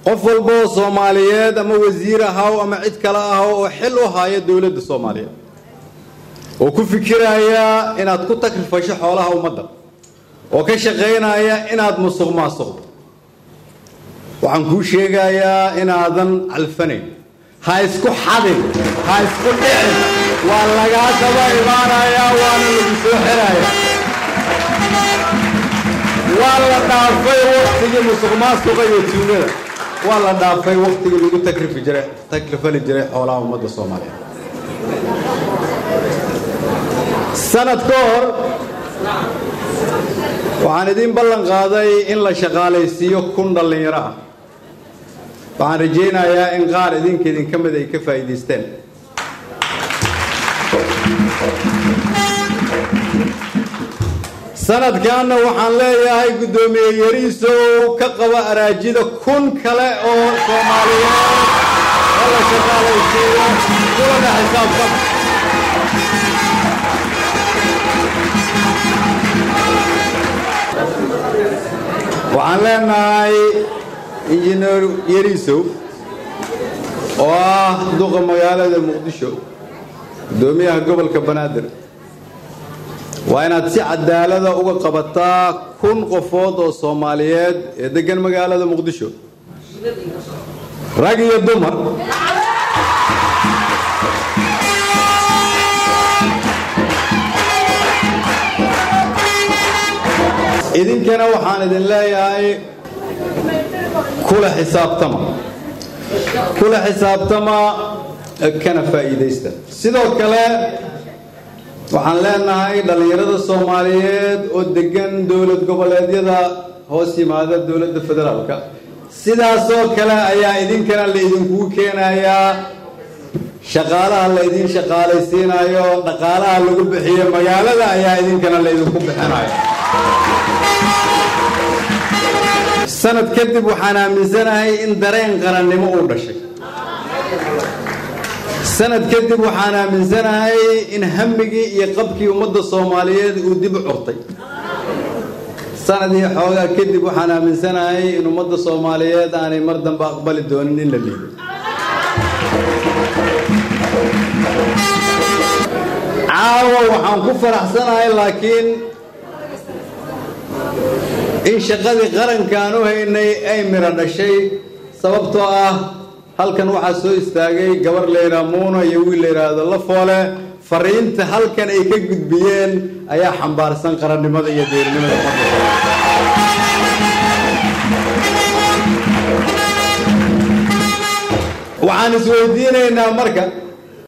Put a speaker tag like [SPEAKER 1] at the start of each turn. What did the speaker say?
[SPEAKER 1] qof walba oo soomaaliyeed ama wasiir ahaw ama cid kale ahaw oo xil u haya dowladda soomaaliyeed oo ku fikiraya inaad ku takrifasho xoolaha ummadda oo ka shaqaynaya inaad musuq maasuqdo waxaan kuu sheegayaa inaadan calfanayn ha isku xadin ha isku dhicin waa lagaa daba imaanayaa waana lagu soo xerayaa waa la dhaafay waktigii musuq maasuqa iyo tuugada waa la dhaafay waktigii lagu takrifi jiray takrifali jiray xoolaha ummadda soomaaliyeed sanad ka hor waxaan idiin ballan qaaday in la shaqaalaysiiyo kun dhallinyaro ah waxaan rajaynayaa in qaar idinka idinka mid ay ka faa'iidaysteen sanadkaanna waxaan leeyahay guddoomiye yariisow ka qaba araajida kun kale oo soomaaliyeed oo la shaqaalaysiiyo kulana xisaabtan waxaan leenahay injineer yariisow oo ah duqa magaalada muqdisho guddoomiyaha gobolka banaadir waa inaad si cadaalada uga qabataa kun qofood oo soomaaliyeed ee deggan magaalada muqdisho rag iyo dumar idinkana waxaan idin leeyahay kula xisaabtama kula xisaabtama kana faa'iidaysta sidoo kale waxaan leenahay dhallinyarada soomaaliyeed oo degan dowlad goboleedyada hoos yimaada dowladda federaalka sidaasoo kale ayaa idinkana la idinkugu keenayaa shaqaalaha la idin shaqaalaysiinayo dhaqaalaha lagu bixiyo magaalada ayaa idinkana la idinku bixinayo sanad kadib waxaan aaminsanahay in dareen qarannimo uu dhashay sanad kadib waxaan aaminsanahay in hamigii iyo qabkii ummadda soomaaliyeed uu dib u curtay sanad iyo xoogaa kadib waxaan aaminsanahay in ummadda soomaaliyeed aanay mar dambe aqbali doonin in la liido caawa waxaan ku faraxsanahay laakiin in shaqadii qarankaan u haynay ay miro dhashay sababtoo ah halkan waxaa soo istaagay gabar layidhaha muuna iyo wiil la yidhaahdo lafoole fariinta halkan ay ka gudbiyeen ayaa xambaarsan qarannimada iyo deernimada waxaan isweydiinaynaa marka